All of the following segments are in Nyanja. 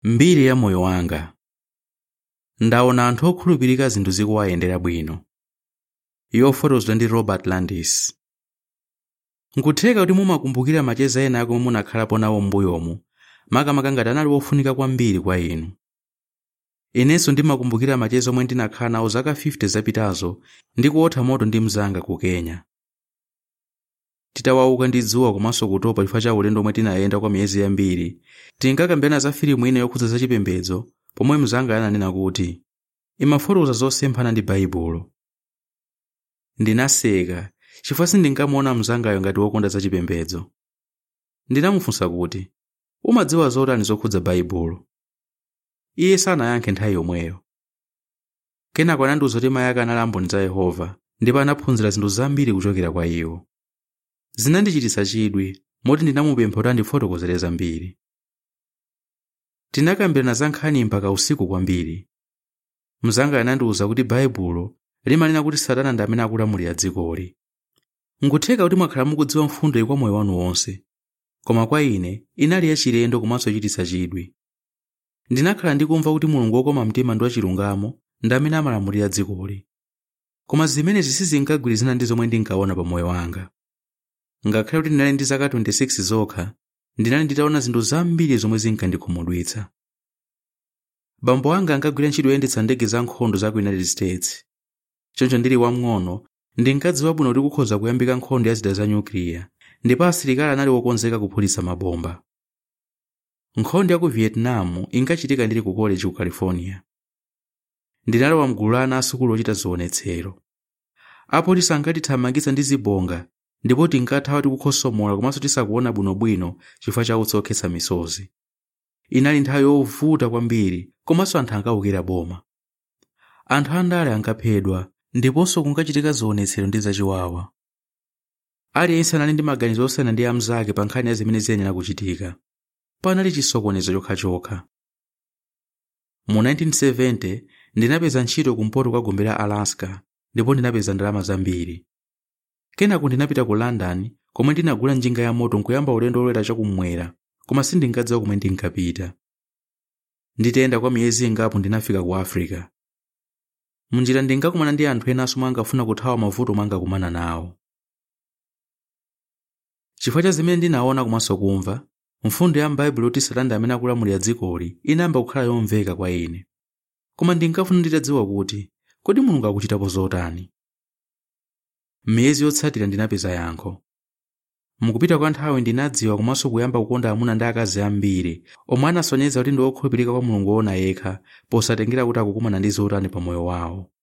mbiri ya moyo wanga ndaona anthu okhulupirika zinthu zikuwayendera bwino yofotokozedwa ndi robert landis nkutheka kuti mumakumbukira macheza ena akomwe munakhalapo nawo m'mbuyomu makamaka ngati anali ofunika kwambiri kwa inu inenso ndimakumbukira macheza omwe ndinakhala nawo zaka 50 zapitazo ndi kuotha moto ndi mzanga ku kenya titawauka ndi dzuwa komanso kutopa chifukwa cha ulendo omwe tinayenda kwa miyezi yambiri tinkakambirana za filimu ina yokhudza zachipembedzo pomwe mzanga ananena kuti imafotokoza zosemphana ndi baibulo ndinaseka chifukwa sindinkamuona mzangayo ngati wokonda zachipembedzo ndinamufunsa kuti umadziwa zotani zokhudza baibulo iye sanayankhe nthawi yomweyo kenako anandiwuza kuti mayi ake anali amboni za yehova ndipo anaphunzira zinthu zambiri kuchokera kwa iwo zinandichititsa chidwi moti ndinamupempha kuti andifotokozere zambiri tinakambirana za nkhani mpaka usiku kwambiri mzanga anandiwuza kuti baibulo limanena kuti satana ndi amene akulamulira dzikoli nkutheka kuti mwakhala mukudziwa mfundo iyi kwa moyo wanu wonse koma kwa ine inali yachilendo komanso yochititsa chidwi ndinakhala ndikumva kuti mulungu wokoma mtima ndi wachilungamo ndi amene amalamulira dzikoli koma zimenezi sizinkagwirizana ndi zomwe ndinkaona pa moyo wanga ngakhale kuti ndinali ndi zaka 26 zokha ndinali nditaona zinthu zambiri zomwe zinkandikhumudwitsa bambo anga ankagwira ntchito yoyendetsa ndege za nkhondo za ku united states choncho ndili wamng'ono ndinkadziwa bwino kuti kukhoza kuyambika nkhondo ya zida za nyukiliya ndipo asilikali anali wokonzeka kuphulitsa mabomba nkhondo ya ku vietnam inkachitika ndili ku college ku california ndinalowa mgulu la ana asukulu ochita zionetsero apolisi ankatithamangitsa ndi zibonga ndipo tinkathawa tikukhosomola komanso tisakuona bwinobwino chifukwa cha kutsokhetsa misozi inali nthawi yovuta kwambiri komanso anthu ankawukira boma anthu andale ankaphedwa ndiponso kunkachitika zionetsero ndi zachiwawa aliyense anali ndi maganizo osiyana ndi amzake pa nkhani ya zimene ziyenera kuchitika panali chisokonezo chokhachokha mu 1970 ndinapeza ntchito kumpoto kwa gombe la alaska ndipo ndinapeza ndalama zambiri kenako ndinapita ku london komwe ndinagula njinga ya moto nkuyamba ulendo olowera chakummwera koma sindinkadziwa komwe ndinkapita nditayenda kwa miyezi ingapo ndinafika ku africa munjira ndinkakumana ndi anthu enanso omwe ankafuna kuthawa mavuto omwe ankakumana nawo chifukwa cha zimene ndinaona komanso kumva mfundo ya m'baibulo yoti satana ndi amene akulamulira dzikoli inayamba kukhala yomveka kwa ine koma ndinkafuna nditadziwa kuti kodi mulungu akuchitapo zotani m'miyezi yotsatira ndinapeza yankho mukupita kwa nthawi ndinadziwa komanso kuyamba kukonda amuna ndi akazi ambiri omwe anasonyeza kuti ndi okhulupirika kwa mulungu woona yekha posatengera kuti akukumana ndi zotani pa moyo wawo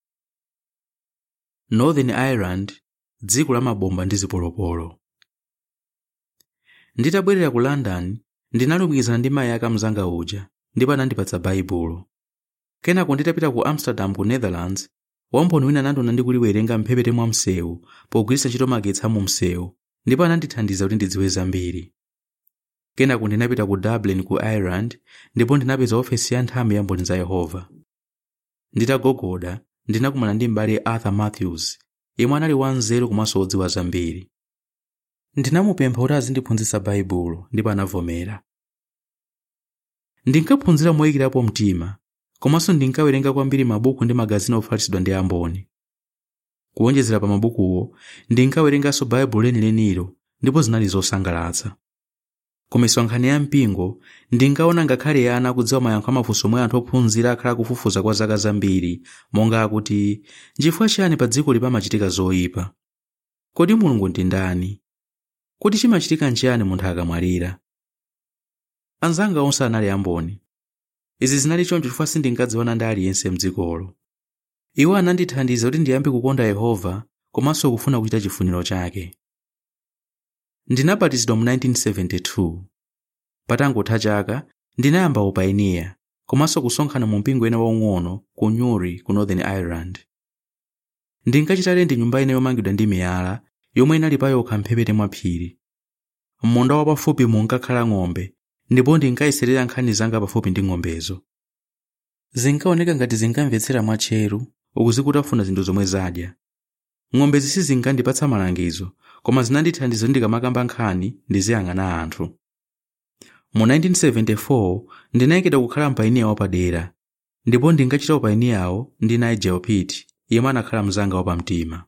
northern ireland dziko la mabomba ndi zipolopolo nditabwerera ku london ndinalumikizana ndi mayi ake mzanga uja ndipo anandipatsa baibulo kenako nditapita ku amsterdam ku netherlands wamboni wina anandiona ndikuliwerenga mphepete mwa msewu pogwiritsa ntchito magetsi a mu msewu ndipo anandithandiza kuti ndidziwe zambiri kenako ndinapita ku dublin ku ireland ndipo ndinapeza ofesi ya nthambi ya mboni za yehova nditagogoda ndinakumana ndi m'bale arthur matthews yemwe anali wanzeru komanso wodziwa zambiri ndinamupempha kuti azindiphunzitsa baibulo ndipo anavomera ndinkaphunzira moyikirapo mtima komanso ndinkawerenga kwambiri mabuku ndi magazini ofalitsidwa ndi amboni kuwonjezera pa mabukuwo ndinkawerenganso baibulo lenilenilo ndipo zinali zosangalatsa komanso nkhani ya mpingo ndinkaona ngakhale ana akudziwa mayankho amafunso omwe anthu ophunzira akhala kufufuza kwa zaka zambiri monga akuti nchifukwa chiyani pa dziko pamachitika zoyipa kodi mulungu ndi ndani kuti chimachitika nchiyani munthu akamwalira anzanga onse anali amboni izi zinali choncho chifukwa sindinkadziwana ndi aliyense mdzikolo iwo anandithandiza kuti ndiyambe kukonda yehova komanso kufuna kuchita chifuniro chake ndinabatizidwa mu 1972 patangotha chaka ndinayamba upayiniya komanso kusonkhana mu mpingo ena waung'ono ku newry ku northern ireland ndinkachita lendi nyumba ina yomangidwa ndi miyala yomwe inali pa yokha mphepete mwa phiri munda wapafupi munkakhala ng'ombe ndipo ndinkayiserera nkhani zanga pafupi ndi ng'ombezo zinkaoneka ngati zinkamvetsera mwatcheru ukuzikutafuna zinthu zomwe zadya ng'ombezi sizinkandipatsa malangizo koma zinandithandiza kuti ndikamakamba nkhani ndiziyang'ana anthu mu 1974 ndinayikidwa kukhala mpayiniya wapadera ndipo ndinkachita upayiniyawo ndi nigel pitt yemwe anakhala mzanga wapamtima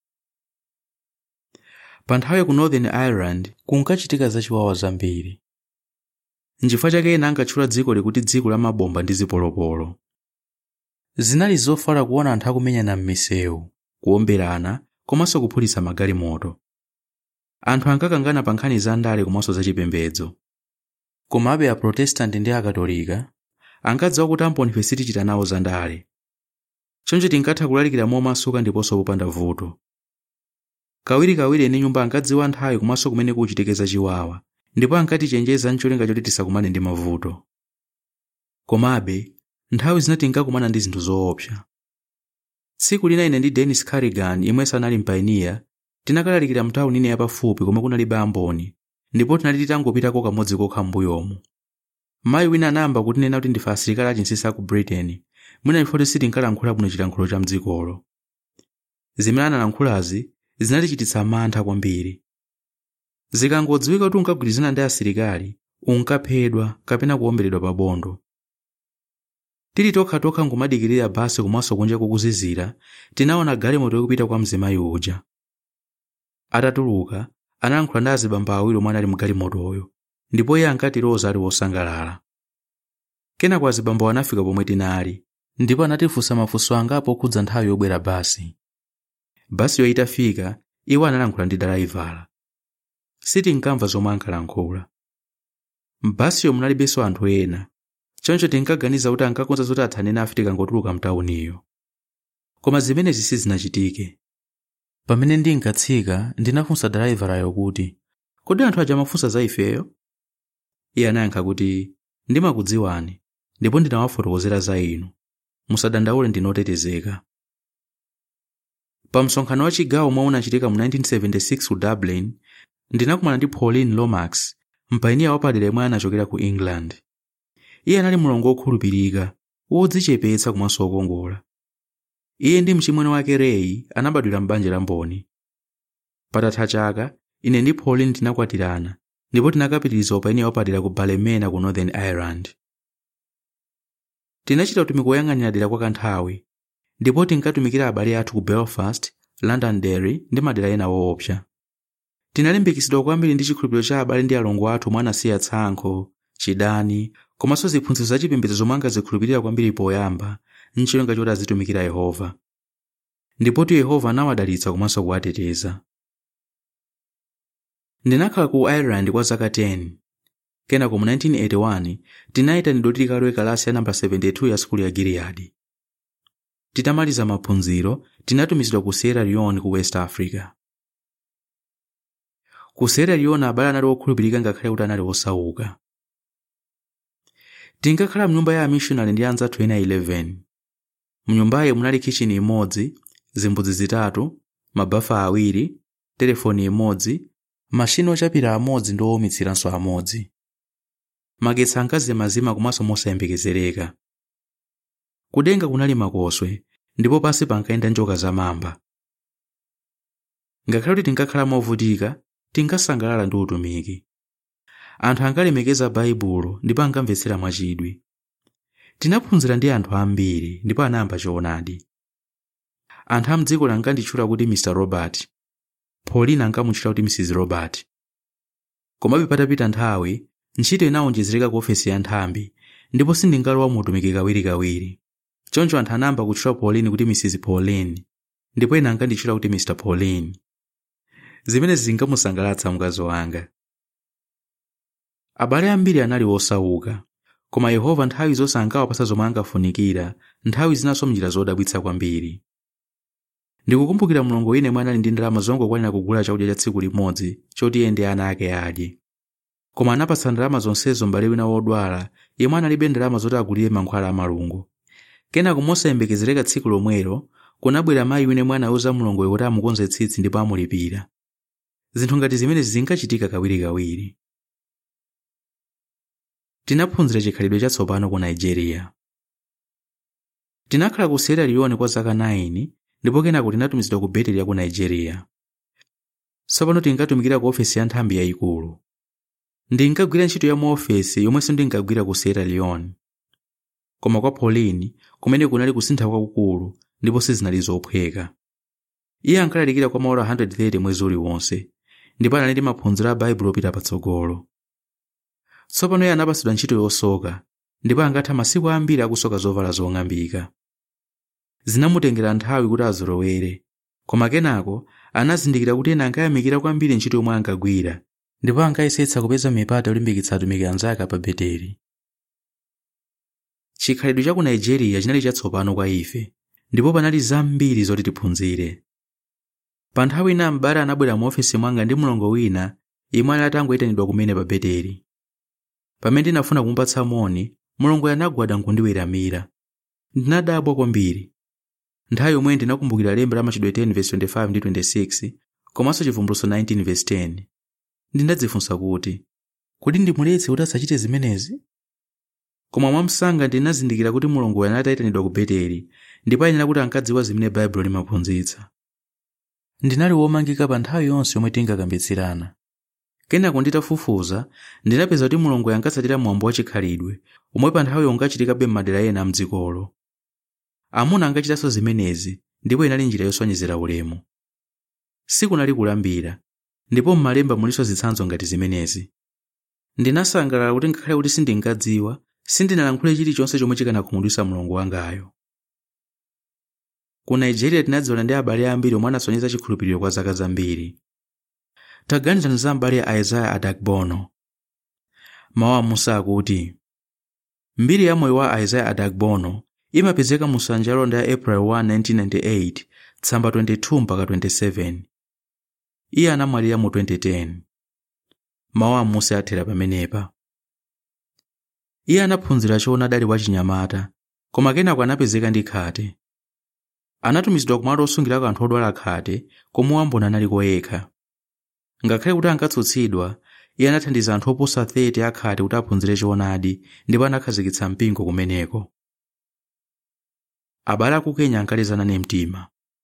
pa nthawi ku northern ireland kunkachitika zachiwawa zambiri nchifukwa chake ena ankatchula dzikoli kuti dziko la mabomba ndi zipolopolo zinali zofala kuona anthu akumenyana m'misewu kuomberana komanso kuphulitsa magalimoto anthu ankakangana pa nkhani za ndale komanso zachipembedzo komabe aprotestant ndi akatolika ankadziwa kuti ambonife sitichita nawo za ndale choncho tinkatha kulalikira momasuka ndiponso popanda vuto kawirikawiri ene nyumba ankadziwa nthawi komanso kumene kuchitike zachiwawa ndipo ankatichenjeza ncholinga choti tisakumane ndi mavuto komabe nthawi zina tinkakumana ndi zinthu zoopsa tsiku lina ine ndi dennis carrigan yemwenso anali mpayiniya tinakalalikira mtawuni ine yapafupi komwe kunalibe amboni ndipo tinali titangopitako kamodzi kokha m'mbuyomu mayi wina anayamba kutinena kuti ndife asilikali achinsinsi aku britain mwina chifukwa sitinkalankhula bwino chilankhulo cha mdzikolo zimene analankhulazi zinatichititsa mantha kwambiri zikangodziwika kuti unkagwirizana ndi asilikali unkaphedwa kapena kuwomberedwa pa bondo tili tokhatokha ngomadikirira basi komanso kunja kukuzizira tinaona galimoto yokupita kwa mzimayi uja atatuluka analankhula ndi azibambo awiri omwe anali mgalimotoyo ndipo iye ankatiloza ali wosangalala kenako azibambo anafika pomwe tinali ndipo anatifunsa mafunso angapo okhudza nthawi yobwera basi basiyo itafika iwo analankhula ndi dalayivala sitinkamva zomwe ankalankhula m'basiyo munalibenso anthu ena choncho tinkaganiza kuti ankakonza zoti athane nafe tikangotuluka mtawuniyo koma zimenezi sizinachitike pamene ndinkatsika ndinafunsa dalaivala kuti kodi anthu aja amafunsa za ifeyo iye anayankha kuti ndimakudziwani ndipo ndinawafotokozera za inu musadandaule ndinotetezeka pa msonkhano wa chigawo omwe unachitika mu 1976 ku dublin ndinakumana ndi pauline lomax mpayiniya wapadera yemwe anachokera ku england iye anali mulongo wokhulupirika wodzichepetsa komanso wokongola iye ndi mchimwene wake ray anabadwira m'banja la mboni patatha chaka ine ndi pauline tinakwatirana ndipo tinakapitiriza upayiniya wapadera ku ballymena ku northern ireland tinachita utumiki woyang'anira dera kwa kanthawi ndipo tinkatumikira abale athu ku belfast londonderry ndi madera ena woopsa tinalimbikitsidwa kwambiri ndi chikhulupiriro cha abale ndi alongo athu omwe anasiya tsankho chidani komanso ziphunzitso zachipembedzo zomwe ankazikhulupirira kwambiri poyamba ncholinga choti azitumikira yehova ndipotu yehova anawadalitsa komanso kuwateteza ndinakhala ku ireland kwa zaka 10 kenako mu 1981 tinayitanidwa kuti tikalowe kalasi ya namba 72 ya sukulu ya giliyadi titamaliza maphunziro tinatumizidwa ku sierra leone ku west africa ku sierra leone abale anali okhulupirika ngakhale kuti anali osauka tinkakhala mnyumba ya amishonari ndi anzathu ena 11 mnyumbayi munali kichini imodzi zimbudzi zitatu mabafa awiri telefoni imodzi mashini ochapira amodzi ndi owumitsiranso amodzi magetsi ankazimazima komanso mosayembekezereka kudenga kunali makoswe ndipo pansi pankayenda njoka zamamba ngakhale kuti tinkakhala movutika tinkasangalala ndi utumiki anthu ankalemekeza baibulo ndipo ankamvetsera mwachidwi tinaphunzira ndi anthu ambiri ndipo anayamba choonadi anthu amdziko ankanditchula kuti mr robert pauline ankamutchula kuti mrs robert komabe patapita nthawi ntchito inawonjezereka ku ofesi ya nthambi ndipo sindingalowa mu utumiki kawirikawiri choncho anthu anayamba kutchula pauline kuti mrs pauline ndipo ena ankanditchula kuti mr pauline zimenezi zinkamusangalatsa mkazi wanga abale ambiri anali osauka koma yehova nthawi zonse ankawapasa zomwe angafunikira nthawi zinanso mnjira zodabwitsa kwambiri ndikukumbukira mlongo ine mwe anali ndi ndalama zongokwanira kugula chakudya cha tsiku limodzi choti iye ndi ana ake adye koma anapatsa ndalama zonsezo m'bale wina wodwala yemwe analibe ndalama zoti agulire mankhwala amalungo kenako mosayembekezereka tsiku lomwelo kunabwera mayi wina mwe anawuza mlongoyo kuti amukonze tsitsi ndipo amulipira zinthu ngati zimenezi zinkachitika kawirikawiri tinaphunzira chikhalidwe chatsopano ku nigeria tinakhala ku sierra leone kwa zaka 9 ndipo kenako tinatumizidwa ku beteli ya ku nigeria tsopano tinkatumikira ku ofesi ya nthambi yayikulu ndinkagwira ntchito ya mu ofesi yomwenso ndinkagwira ku sierra leone koma kwa pauline kumene kunali kusintha kwakukulu ndipo sizinali zophweka iye ankalalikira kwa maola 130 mwezi uliwonse ndipo anali ndi maphunziro a baibulo opita patsogolo tsopano iye anapatsidwa ntchito yosoka ndipo angatha masiku ambiri akusoka zovala zong'ambika zinamutengera nthawi kuti azolowere koma kenako anazindikira kuti ena ankayamikira kwambiri ntchito yomwe ankagwira ndipo ankayesetsa kupeza mipata yolimbikitsa atumiki anzake pa beteli chikhalidwe cha ku nigeria chinali chatsopano kwa ife ndipo panali zambiri zoti tiphunzire pa nthawi ina m'bale anabwera mu ofesi mwanga ndi mlongo wina imwe ali atangoyitanidwa kumene pa beteli pamene ndinafuna kumupatsa moni mlongoyo anagwada nkundiweramira ndinadabwa kwambiri nthawi yomwe ndinakumbukira lemba la machitidwe 10:25 ndi 26 komanso chivumbulutso 19:10 ndinadzifunsa kuti kodi ndimuletse kuti asachite zimenezi koma mwamsanga ndinazindikira kuti mulongoyo anali atayitanidwa ku beteli ndipo ayenera kuti ankadziwa zimene baibulo limaphunzitsa ndinali womangika pa nthawi yonse yomwe tinkakambitsirana kenako nditafufuza ndinapeza kuti mulongoyo ankatsatira mwambo wachikhalidwe omwe pa nthawiyo unkachitikabe m'madera ena mdzikolo amuna ankachitanso zimenezi ndipo inali njira yosonyezera ulemu sikunali kulambira ndipo m'malemba mulinso zitsanzo ngati zimenezi ndinasangalala kuti ngakhale kuti sindinkadziwa sindinalankhule chilichonse chomwe chikanakhumudwitsa mlongo wangayo ku nigeria tinadziwana ndi abale ambiri omwe anasonyeza chikhulupiriro kwa zaka zambiri taganizani za m'bale a isaiah adagbono mawu a musa akuti mbiri ya moyo wa isaiah adagbono imapezeka mu nsanja yalonda ya april 1 1998 tsamba 22 mpaka 27 iye anamwalira mu 2010 mawu a musa athera pamenepa iye anaphunzira choona adali wachinyamata koma kenako anapezeka ndi khate anatumizidwa kumalo osungirako anthu odwala khate komwe wambona analiko yekha ngakhale kuti ankatsutsidwa iye anathandiza anthu oposa 30 akhate kuti aphunzire choonadi ndipo anakhazikitsa mpingo kumeneko abale aku kenya ankalizana ne mtima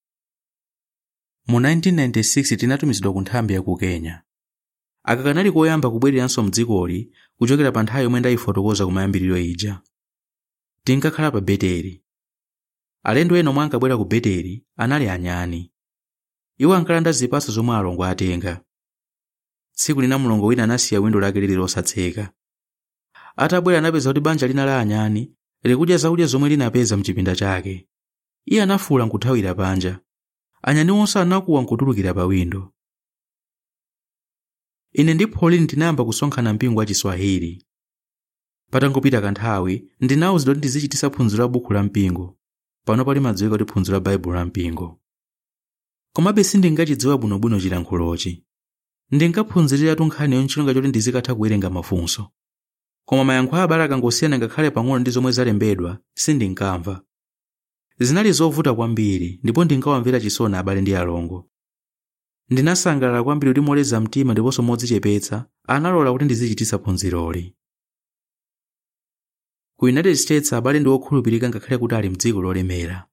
mu 1996 tinatumizidwa ku nthambi ya ku kenya aka kanali koyamba kubwereranso mdzikoli kuchokera pa nthawi yomwe ndayifotokoza kumayambiriro ija tinkakhala pa beteli alendo ena omwe ankabwera ku beteli anali anyani iwo ankalanda zipatso zomwe alongo atenga tsiku lina mlongo wina anasiya windo lake lili losatseka atabwera anapeza kuti banja lina la anyani likudya zakudya zomwe linapeza mchipinda chake iye anafuwula nkuthawira panja anyani onse anakuwa nkutulukira pa windo ine ndi pauline tinayamba kusonkhana mpingo wa chiswahili patangopita kanthawi ndinawuzidwa kuti ndizichitisa phunziro la buku la mpingo panopo limadziwika kuti phunziro la baibulo la mpingo komabe sindinkachidziwa bwinobwino chilankhulochi ndinkaphunziriratu nkhani yonchilonga choti ndizikatha kuwerenga mafunso koma mayankho a abale akangosiyana ngakhale pang'ono ndi zomwe zalembedwa sindinkamva zinali zovuta kwambiri ndipo ndinkawamvera chisoni abale ndi alongo ndinasangalala kwambiri kuti moleza mtima ndiponso modzichepetsa analola kuti ndizichitisa phunziroli ku united states abale ndi okhulupirika ngakhale kuti ali mdziko lolemera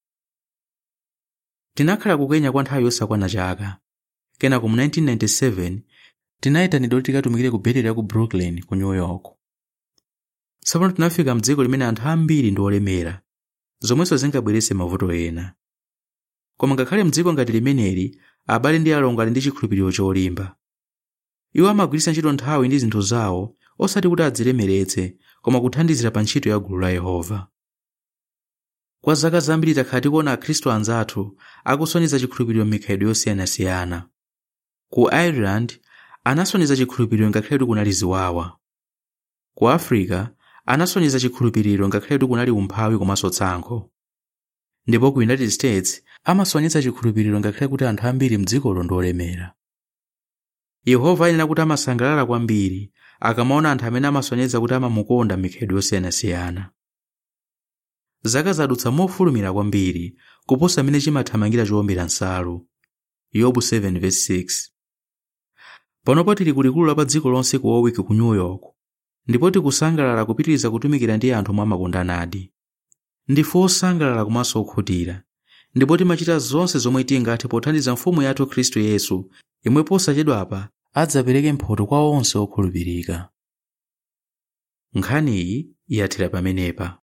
tinakhala ku kenya kwa nthawi yosakwana chaka kenako mu 1997 tinayitanidwa kuti tikatumikire ku beteli ya ku brooklyn ku new york tsopano tinafika mdziko limene anthu ambiri ndi olemera zomwenso zingabweretse mavuto ena koma ngakhale mdziko ngati limeneli abale ndi alongo ali ndi chikhulupiriro cholimba iwo amagwiritsa ntchito nthawi ndi zinthu zawo osati kuti adzilemeretse koma kuthandizira pa ntchito ya gulu la yehova kwa zaka zambiri takhala tikuona akhristu anzathu akusonyeza chikhulupiriro m'mikhalidwe yosiyanasiyana ku ireland anasonyeza chikhulupiriro ngakhale kuti kunali ziwawa ku africa anasonyeza chikhulupiriro ngakhale kuti kunali umphawi komanso tsankho ndipo ku united states amasonyeza chikhulupiriro ngakhale kuti anthu ambiri mdzikolo ndi olemera yehova ayenera kuti amasangalala kwambiri akamaona anthu amene amasonyeza kuti amamukonda m'mikhalidwe yosiyanasiyana zaka zadutsa mofulumira kwambiri kuposa amene chimathamangira chowombera nsalu yobu 7:6 panopo tili kulikulu la pa dziko lonse ku warwick ku new york ndipo tikusangalala kupitiriza kutumikira ndi anthu omwe amakondanadi ndife osangalala komanso okhutira ndipo timachita zonse zomwe tingathe pothandiza mfumu yathu khristu yesu imwe posachedwapa adzapereke mphotho kwa onse okhulupirika nkhaniyi yathera pamenepa